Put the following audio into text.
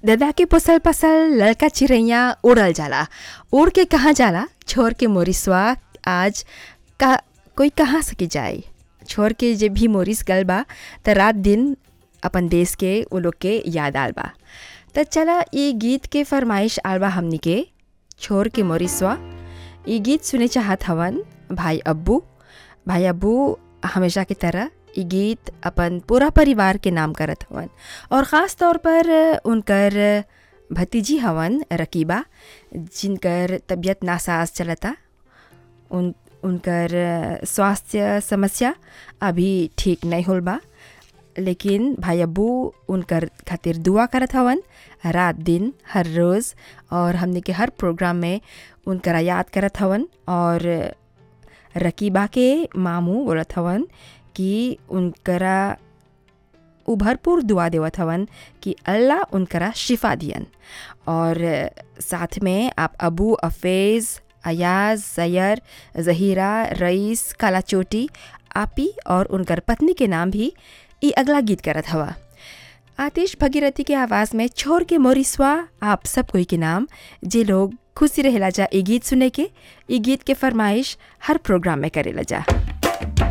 दादा के पोसल पसल लड़का चिड़ैया उड़ल जाला उड़ के कहाँ जाला छोड़ के मोरिसवा आज का कोई कहाँ सके जाए छोड़ के जे भी मोरिस गल बा त रात दिन अपन देश के वो लोग के याद आल बा त चला ये गीत के फरमाइश आल बा हमनी के छोड़ के मोरिसवा ये गीत सुने चाहत हवन भाई अब्बू भाई अब्बू हमेशा की तरह ये गीत अपन पूरा परिवार के नाम करत हवन और ख़ास तौर पर उनकर भतीजी हवन रकीबा जिनकर तबीयत नासाज चलता उन उनकर स्वास्थ्य समस्या अभी ठीक नहीं होल बा लेकिन भाई अब्बू उनकर खातिर दुआ करत हवन रात दिन हर रोज़ और हमने के हर प्रोग्राम में उनकरा याद करत हवन और रकीबा के मामू बोलत हवन कि उनकरा उ भरपूर दुआ देवत हवन कि अल्लाह उनकरा शिफा दियन और साथ में आप अबू अफेज़ अयाज जैर जहीरा रईस काला चोटी आपी और उनकर पत्नी के नाम भी ई अगला गीत करत हवा आतिश भगीरथी के आवाज़ में छोड़ के मोरिसवा आप सब कोई के नाम जे लोग खुशी रहेला जा ये गीत सुने के ये गीत के फरमाइश हर प्रोग्राम में करेला जा